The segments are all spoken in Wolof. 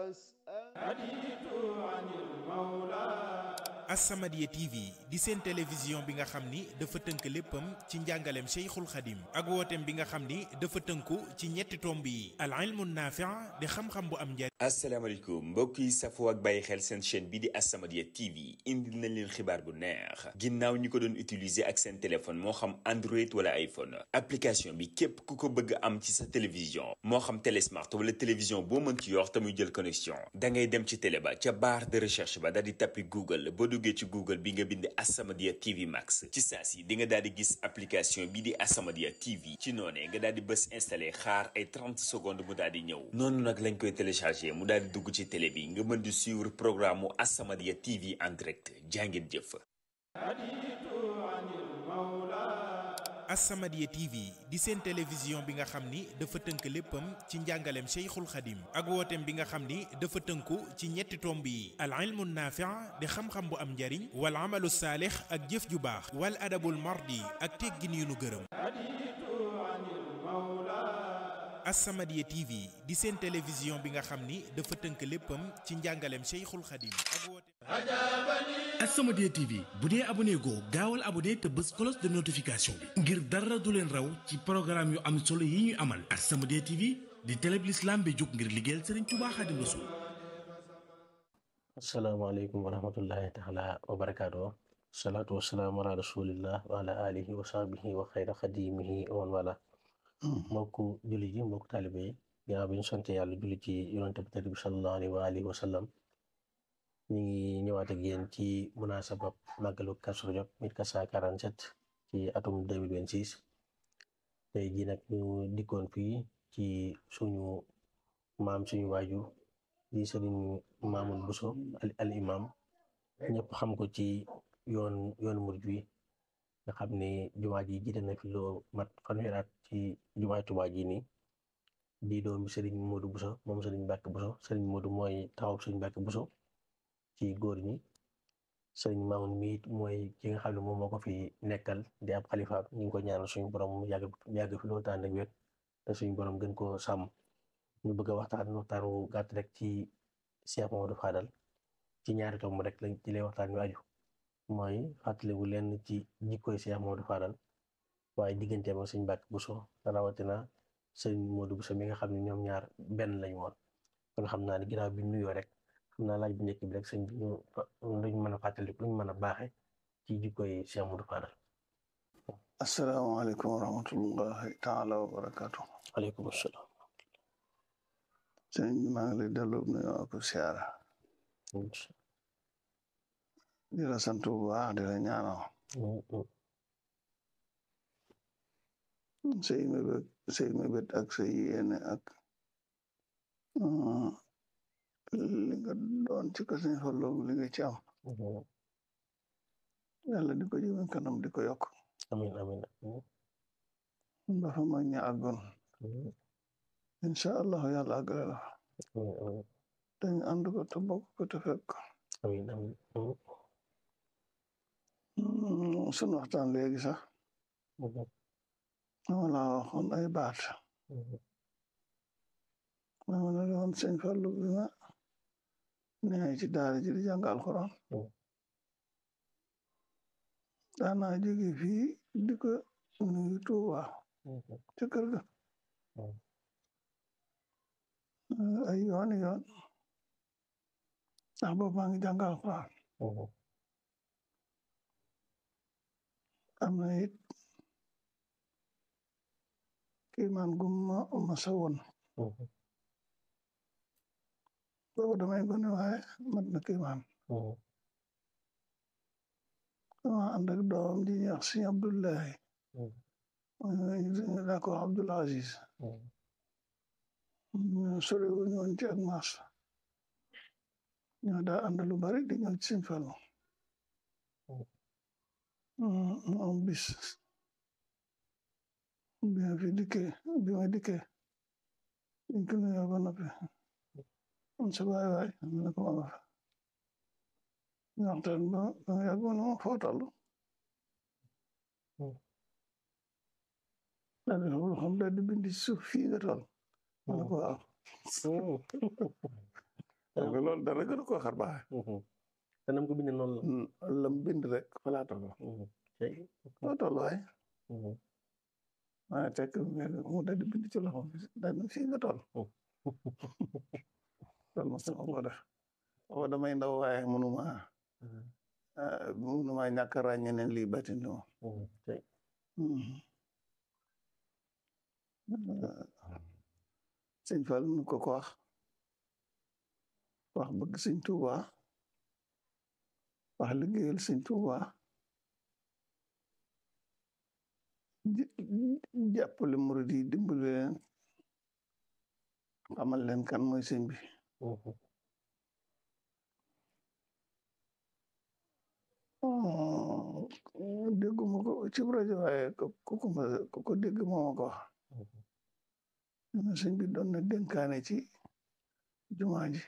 As-Samadiyya TV di seen télévision bi nga xam ni dafa tënk léppam ci njàngaleem Cheikhul Khadim ak wooteem bi nga xam ni dafa tënku ci ñetti tomb yi al ilmu naafi' di xam-xam bu am njariñ asalaamaaleykum mbokk yi safoo ak bàyyi xel seen chaîne bi di As-Samadiyya TV indil nañ leen xibaar bu neex ginnaaw ñi ko doon utiliser ak seen téléphone moo xam Android wala iPhone application bi képp ku ko bëgg am ci sa télévision moo xam télé smart wala télévision boo mën ci yor te muy jël connexion da ngay dem ci télé ba ca barre de recherche ba daal di tappi Google boo duggee ci Google bi nga bind As-Samadiyya TV Max ci saa si di nga daal di gis application bi di As-Samadiyya TV ci noonee nga daal di bës installé xaar ay 30 secondes mu daal di ñëw noonu nag lañ koy téléchargé mu daal di dugg ci télé bi nga mën di suivre programme mu As-Samadiyya TV en direct jàngeen jëf. As-Samadiyya TV di seen télévision bi nga xam ni dafa tënk léppam ci njàngaleem Cheikhul Khadim ak wooteem bi nga xam ni dafa tënku ci ñetti tomb yi al ilmu naafi' di xam-xam bu am njariñ wal amalu saalix ak jëf ju baax wal adabul mardi ak teggin yu nu gërëm As-Samadiyya TV di seen télévision bi nga xam ni dafa tënk léppam ci njàngaleem Cheikhul Khadim ak wooteem As-Samadiyya TV bu dee abonné goo gaawal abonné te bës cloche de notification bi ngir dara du leen raw ci programme yu am solo yi ñuy amal As-Samadiyya TV di télé bi l'islam bi jóg ngir liggéeyal Serigne Touba Khadim Rassoul asalaamaaleykum wa rahmatullahi taala wa barakaatu salaatu wasalaamu ala rasulillah wa ala alihi wa sahbihi wa xayra xadimihi wa man wala mbokku julli ji mbokku taalibe yi ginnaaw bi ñu sant yàlla julli ci yonente bi tedd bi sallallahu alayhi wa alihi wa sallam ñu ngi ñëwaat ak yéen ci munaasabab màggalu Kazu Rajab 1447 ci atum 2026 tey jii nag ñu dikkoon fii ci suñu maam suñu waajur di sëriñ Mamoun Bousso al imam ñëpp xam ko ci yoon yoon murid wi nga xam ne jumaa ji jiite na fi loo mat fanweeri at ci jumaay Tuubaa ji nii di doomi sëriñ Modou Bousso moom sëriñ Mbàkke Bousso sëriñ Modou mooy taxaw sëriñ Mbàkke Bousso ci góor ñi sëriñ Mamoun mi mooy ki nga xam ne moom moo ko fi nekkal di ab xalifa ñu ngi ko ñaanal suñu borom mu yàgg yàgg fi loolu tànn ak wér te suñu borom gën koo sàmm ñu bëgg a waxtaan waxtaan wu gàtt rek ci Cheikh Mamadou Fadal ci ñaari tomb rek lañ ci lay waxtaan wi aju mooy fàttaliwu leen ci jikkoy Cheikh Mamadou Fadal waaye digganteem ak sëñ Mbàkke Bousso rawatina sëñ Modou Bousso mi nga xam ne ñoom ñaar benn lañu woon kon xam naa ne ginnaaw bi nuyoo rek xam naa laaj bu njëkk bi rek sëñ bi ñu luñ mën a fàttaliku luñ mën a baaxe ci jikkoy Cheikh Mamadou Fadal asalaamaaleykum wa rahmatullahi taala wa barakaatu aleykum salaam sëñ bi maa ngi lay delloo nuyoo ak siyaara di la sant bu baax di la ñaanal say mébét say mébét ak say yéene ak li nga doon ci ko sëñ Fallu li nga ci am yàlla di ko jëme kanam di ko yokk amin amin ba fa mag ña àggoon incha allahu yàlla àggale la dañ ànd ko te bokk ko te fekk amin amin sunu waxtaan léegi sax dama la waxoon ay baat dama la doon sëñ Fallu bi ma nee ci daara ji di jàng alxuraan daanaa jóge fii di ko nuyu Tuuba ci kër ga ay yoon yoon ndax boobu maa ngi jàng alxuraan am na it kiimaan gum ma ma sa woon boobu damay gone waaye mat na kiimaan dama ànd ak doom di ñuy wax sëñ Abdullahi daa ko wax Abdul Aziz sore wu ñoon ci ak maas ñoo daa ànd lu bari di ñëw ci sëñ Fallu moom bis bi ma fi dikkee bi ma dikkee dañ ko nuyoo ba noppi am sa baay waay ma ne ko ma nga fa ñu waxtaan ba ba nga yàgg ma ne ma foo toll daal di xool xam daal di bind ci suuf fii nga toll ma ne ko waaw xam nga loolu dara gën koo xar baax te nam ko bindee noonu la lam bind rek fa laa toll tey loo toll waay maa tekk mu dal di bind ci loxo daal na fii nga toll loolu ma sama ko def booba damay ndaw waaye mënuma mënuma ñàkk a ràññe ne lii batin li moom tey sëñ Fall nu ko ko wax wax bëgg sëñ Tuuba wax liggéeyal sëñ Tuuba jàppale murid yi dimbali leen xamal leen kan mooy sëñ bi dégguma ko ci rajo waaye ku ko ku ko dégg moo ma ko wax na sëñ bi doon na dénkaane ci jumaa ji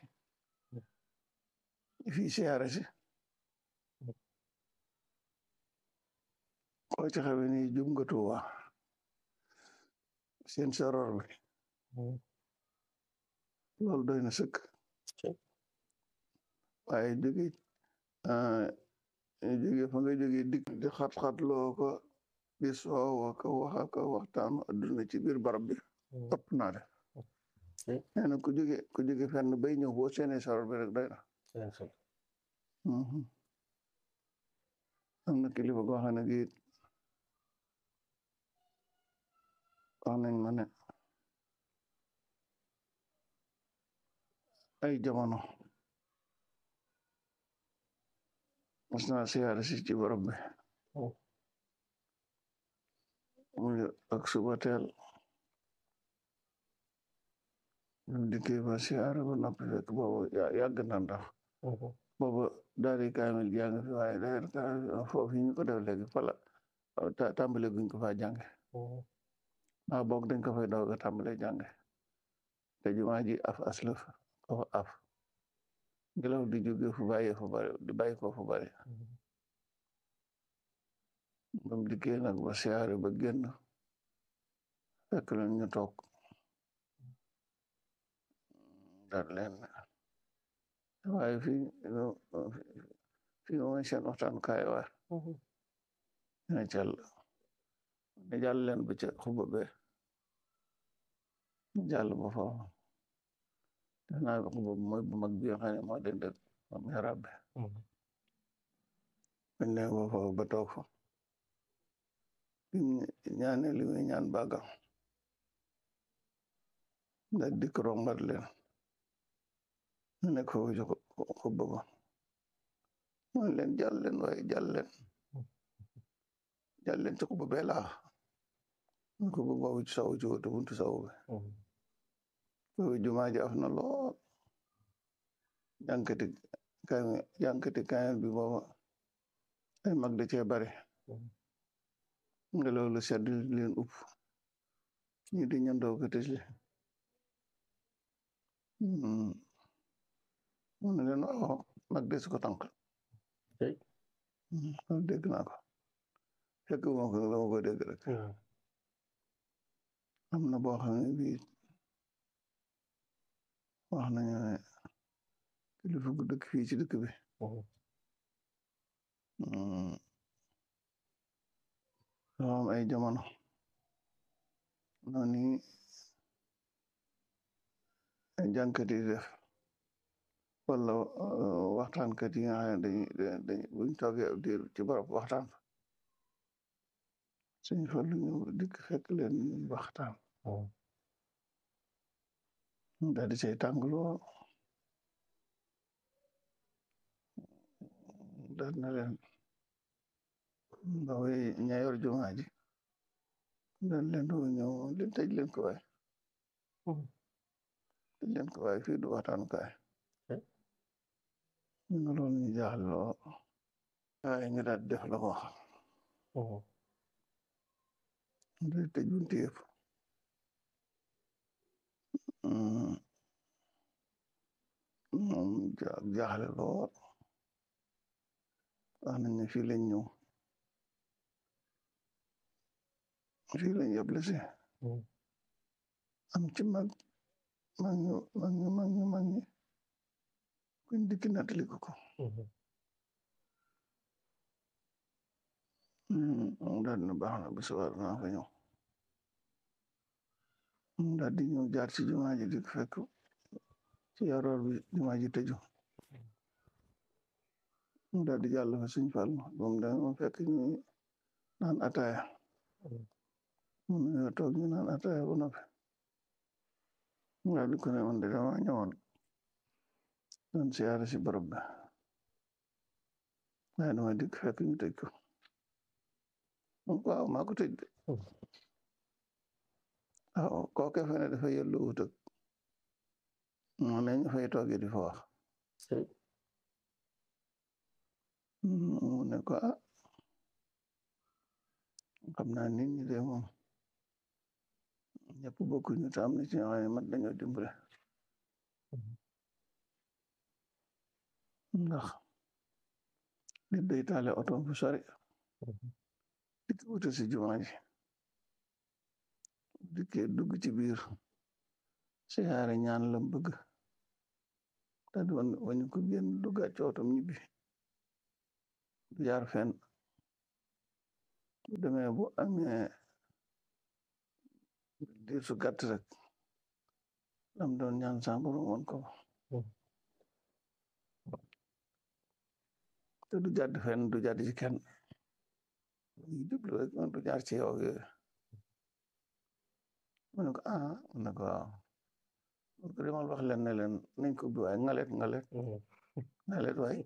fii siyaare si koo ci xamee ni jum nga Tuuba seen soror bi loolu doy na sëkk waaye jóge jóge fa nga jóge dikk di xat-xat loo ko di soowa ko waxa ko waxtaanu adduna ci biir barab bi ëpp naa def nee na ku jóge ku jóge fenn bay ñëw boo seene soror bi rek doy na am na kilifa goo xam ne gi wax nañ ma ne ay jamono mas naa siyaare si ci barab bi muy ak suba teel ñu dikkee ba siyaare ba noppi fekk boobu yàgg na ndax boobu daari kaamil jàng fi waaye daari kaamil foofu ñu ko def léegi fala tàmbale guñ ko fa jànge maa boog dañ ko fay doog a tàmbale jànge te jumaa ji af aslëf ko af ngelaw di jóge fu bàyyi fu bari di bàyyi ko fu bari bam dikkee nag ba siyaare ba génn fekk leen ñu toog daal leen waaye fii fii mooy seen waxtaan kaay waar ne cal ne jàll leen ba ca xuba be jàll ba foofu def naa xuba mooy bu mag bi nga xam ne moo den dëg moom yarab be bañ ne ba foofu ba toog fa bim ñaane li muy ñaan bàggam da dikk rombat leen ñu nekk foofu ci xuba ba mooy leen jàll leen waaye jàll leen jàll leen ci xuba bee laax ñu xuba boobu ci saw ci woto buntu saw bi boobu jumaa ji af na lool jànkati kaamil jànkati kaamil bi booba ay mag da cee bari nga loolu sedd leen upp ñi di ñandoo ko tëj li mu ne leen waaw mag de su ko tànk loolu dégg naa ko fekk moo ko dama ko dégg rek am na boo xam ne bii wax nañu ne kilifa gu dëkk fii ci dëkk bi dafa am ay jamono noonu ay jànkat yi def wala waxtaankat yi nga xam ne dañuy dañuy buñ toogee ab diir ci barab waxtaan fa suñ fa lu ñu dikk fekk leen ñuy waxtaan daal di say tàng lool daal na leen ndaw yi ña yor jumaa ji daal leen doo ñëw leen tëj leen ko waay tëj leen ko waay fii du waxtaanu kaay ñu nga loolu ñu jaaxal loo waaye ñu daal def la ko wax day tëj bunti yëpp moom jaaxle lool wax nañ ne fii lañ ñëw fii lañ yëble si am ci mag mag ñu mag ñu mag ñu mag ñi dikki nettali ko ko moom daal dina baax na bu subaa naa fa ñëw moom daal di ñëw jaar ci jumaa ji di fekk ci yaroor bi jumaa ji tëju mu daal di jàll fa suñ fàll moom da moom fekk ñu naan ataaya mu nuyoo toog ñu naan ataaya ba noppi mu daal di ko ne man de dama ñëwoon doon siyaare si barab bi waaye dama dikk fekk ñu tëj ko moom ko waaw maa ko tëj de waaw kooke fe ne dafa yellu wut ak moo ne ñu fay toogee di fa wax mu ne ko ah xam naa nit ñi de moom ñëpp bokkuñu te am na ci ñoo xam ne mat dañoo dimbale ndax nit day taale otom fu sori dikk wute si jumaa ji dikkee dugg ci biir siyaare ñaan lam bëgg te di wañu ko génn duggaat ci otom ñibbi du jaar fenn bu demee bu amee diir su gàtt rek lam doon ñaan samburu woon ko te du jàdd fenn du jàdd ci kenn ñu jublu rek man du jaar ci yow yooyu mu ne ko ah mu ne ko waaw mu ko demal wax leen ne leen nañ ko ubbi waay ngalet ngalet ngalet waay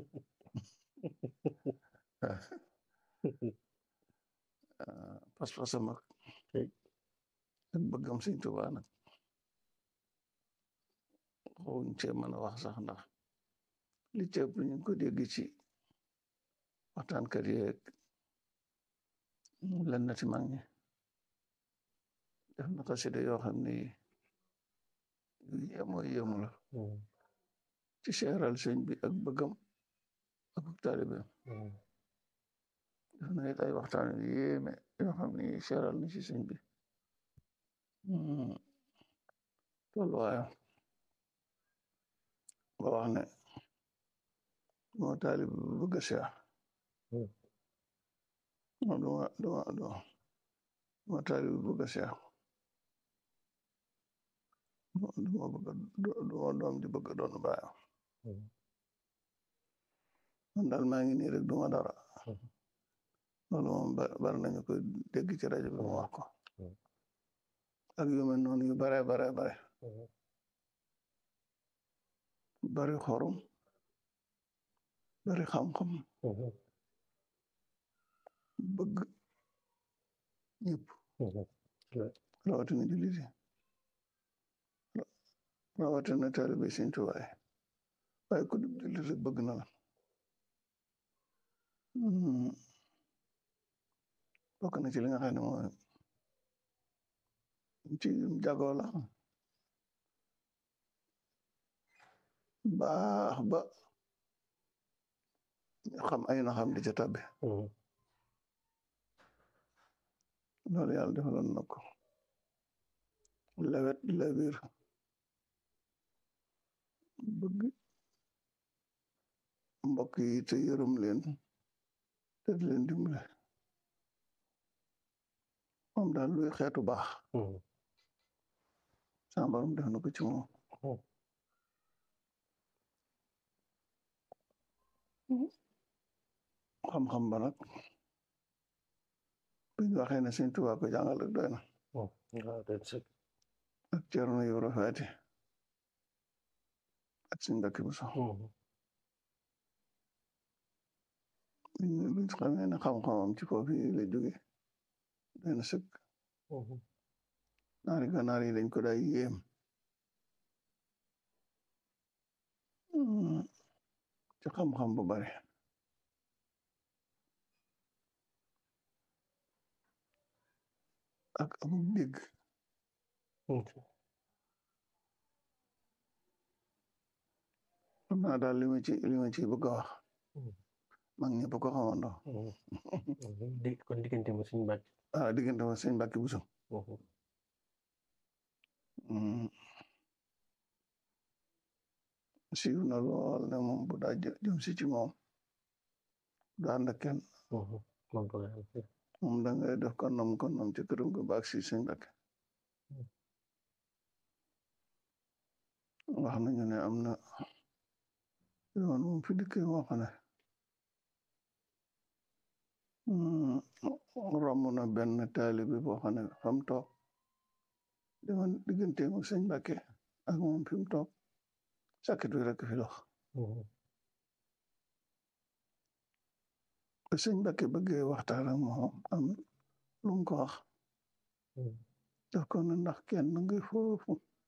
pas-pasam ak ak bëggam Sëñ Tuubaa nag xawuñ cee mën a wax sax ndax li ci ëpp ñu ko dégg ci waxtaankat yeeg lenn ci mag ñi def na xasida yoo xam ne yu yéemoo yéemu la ci seeral sëñ bi ak bëggam ak taalibeem def na it ay waxtaan yu yéeme yoo xam ne seeral na ci sëñ bi tolluwaayam ba wax ne moo taalib bu bëgg a seex non duma duma duma duma taalib bu bëgg a seex duma bëgg duma doom di bëgg doon baayam man daal maa ngi nii rek duma dara loolu moom bari nañu ko dégg ci rajo bi mu wax ko ak yu mel noonu yu bare bare bare bari xorom bari xam-xam bëgg ñëpp rawatina jullit yi rawatina taalibe Sëñ Tuubaa yi waaye ku dul jullit rek bëgg na la bokk na ci li nga xam ne mooy ci jagoo la baax ba xam ay na xam di ca tabbe loolu yàlla defaloon na ko lewet lewir bëgg mbokk yi te yërëm leen te di leen dimbale moom daal luy xeetu baax sama borom def na ko ci moom xam-xam ba nag bu ñu waxee ne Sëñ Tuubaa ko jàngal rek doy na ak Ceerno Ibra Faati ak Sëñ Mbàkke Buso buñ xamee ne xam-xamam ci foofu la jóge doy na sëkk naari ganaar yi dañ ko day yéem ci xam-xam bu bari ak amul dégg xam naa daal li ma ci li ma ci bëgg a wax mag ñëpp ko xamandoo dégg kon diggante ma suñu bàcc ah diggante ma sëñ Mbàkke Buso siiw na lool ne moom bu daa jëm si ci moom du ànd ak kenn moom du ngeen fi moom da ngay def konnam konnam ci këram ga baag si sëñ Mbàkke wax nañu ne am na yoon moom fi dikkee moo xam ne romb na benn taalibe boo xam ne fa mu toog demoon digganteem ak sëñ Mbàkke ak moom fi mu toog sàkkit wi rek fi dox ba sëñ Mbàkke bëggee waxtaan ak moom am lu mu ko wax daf ko ne ndax kenn ngi foofu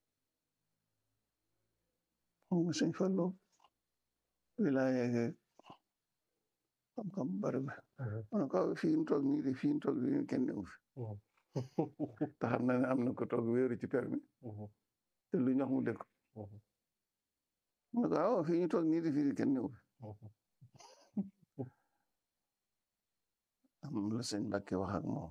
moom sëñ Fallu wilaaye ge xam-xam bari bi ma ne ko fii ñu toog nii de fii ñu toog nii kenn newu fi te xam na ne am na ko toog wéeru ci permi te lu ñox mu dëkk ma ne ko aw fii ñu toog nii de fii kenn newu fi am la sëñ Mbàkke wax ak moom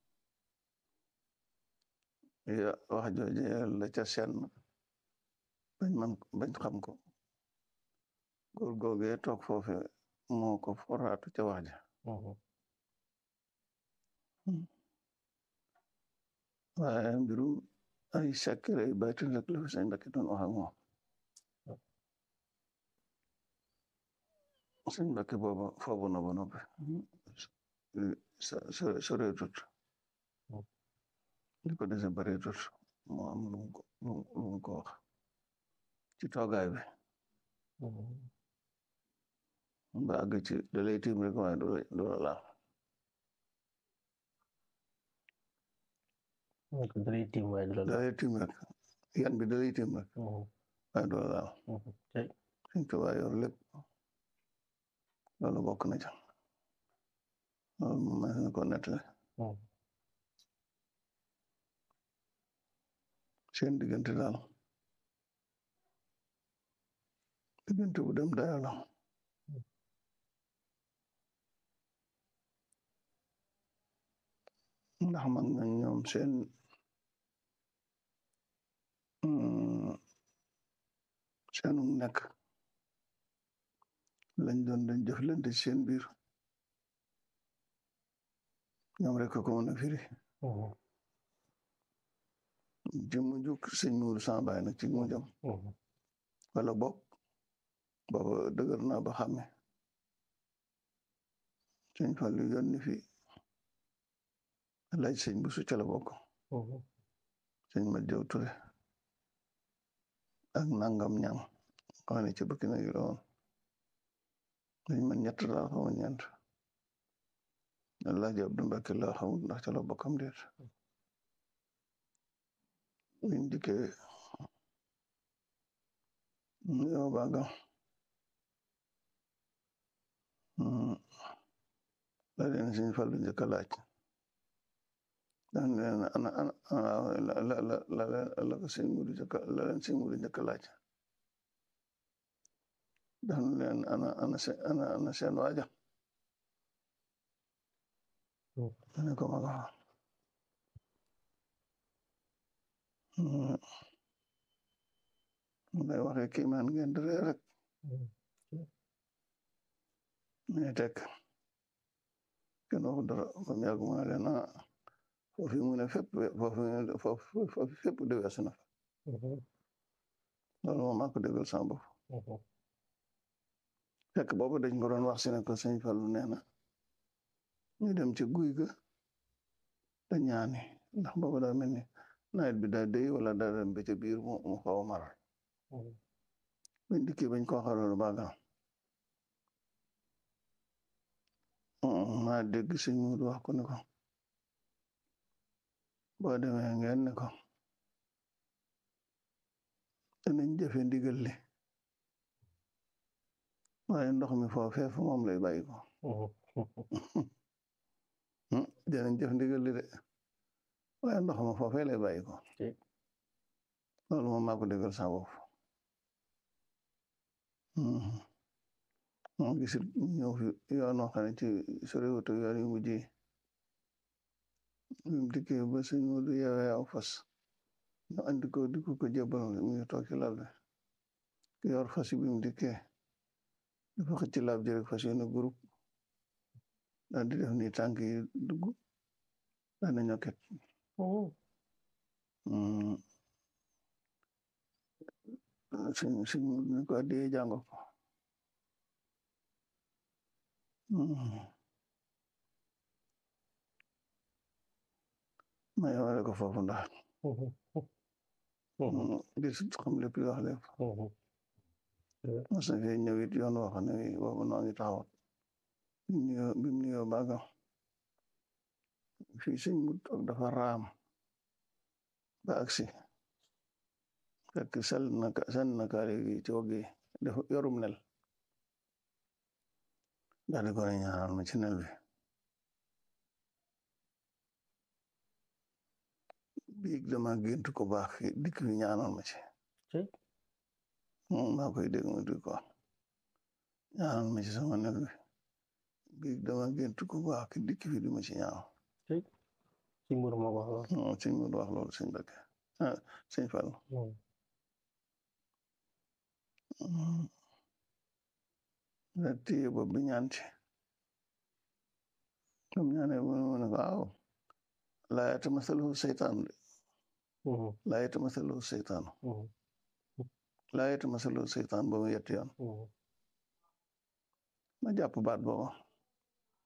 ya wax jooje la ca seen bañ man bañ xam ko góor googee toog foofe moo ko foraatu ca wax ja waaye mbirum ay sakkere ay baatin rek la fi sëñ Mbàkke doon wax ak moom sëñ Mbàkke booba foobu na ba noppi soreetut li ko dese bareetut moo am lu mu ko lu mu ko wax ci toogaay bi ba àgg ci da lay tiim rek waaye du la laal da lay tiim waaye du la da laal lay tiim rek yan bi da lay tiim rek waaye du la laal tey suñ tubaab yor lépp loolu bokk na ca loolu moom mën na ko nettali seen diggante daal diggante bu dem dayo la ndax mag nañ ñoom seen seenu nekk lañ doon dañ jëflante ci seen biir ñoom rek ko mën a firi ci mujj sëñ Muuru sama baay nag ci mujjam wala bokk booba dëgër naa ba xàmme sëñ Fallu yónni fi laaj sëñ bu su ca la bokk sëñ ma jëw ture ak nangam ñam xam ne ci bëkk na yu woon dañ man ñett laa xamu ñeent Alaaji Abdu Mbàkke laa xamul ndax ca la bokkam déet wiñ dikkee yow baaga la leen sëñ Fallu njëkk a laaj daan leen ana ana la la la la la ko sëñ Mudu njëkk la leen sëñ Mudu njëkk a laaj daan leen ana ana seen ana ana seen waaja ne ko ma ko ngay waxee kii maan ngeen di ree rek mais tek kenn waxu dara ba mu yàgg mu ne leen ah foofu mu ne fépp foofu foofu foofu fépp de weesu na fa loolu moom maa ko déggal sama bopp fekk boobu dañ ko doon wax si ne ko sëñ Fallu nee na ñu dem ci guy ga te ñaani ndax boobu daa mel ni nawet bi daa dey wala daa dem ba ca biir mu mu xaw a maral bañ dikkee bañ ko xaloolu baagal maa dégg sëñ Mudu wax ko ne ko boo demee ngeen ne ko danañ jëfe ndigal li waaye ndox mi foofee fu moom lay bàyyi ko danañ jëf ndigal li de waaye ndox ma foofee lay bàyyi ko loolu moom maa ko déggal sa bopp moo gisit ñëw fi yoon wax ne ci soriwutu yoon yu mujj yi mu dikkee ba sëñ Mudu yeewee aw fas ñu andi ko di ko ko jébbal muy toog ci lal bi ki yor fas yi bi mu dikkee dafa xëcc laab ji rek fas yéene groupe daal di def ni tànk yi dugg daal na ñokket suñ suñ ñu ko addee jàngo ko ma yemale ko foofu ndax di xam lépp li wax lépp mos na fee ñëw it yoon wax ne boobu noo ngi taxawat bi mu nuyoo bi mu nuyoo baagam fii sëñ mu toog dafa raam ba agsi fekk sel na sel na kaale gi ci waggi dafa yorum nel daal di ko ne ñaanal ma ci nel bi biig dama gént ko baax dikk fi ñaanal ma ci moom maa koy dégg mu di ko ñaanal ma ci sama nel bi biig dama gént ko baax dikk fi di ma ci ñaanal ci mbir ma wax lool sëñ mu wax loolu sëñ Mbàkke sëñ Fall da téye bopp bi ñaan ci comme ñaane mu ne ko waaw laa yatamasaluhu seytaan de laa yatamasaluhu seytaan laa yatamasaluhu seytaan ba mu yetti yoon ma jàpp baat booba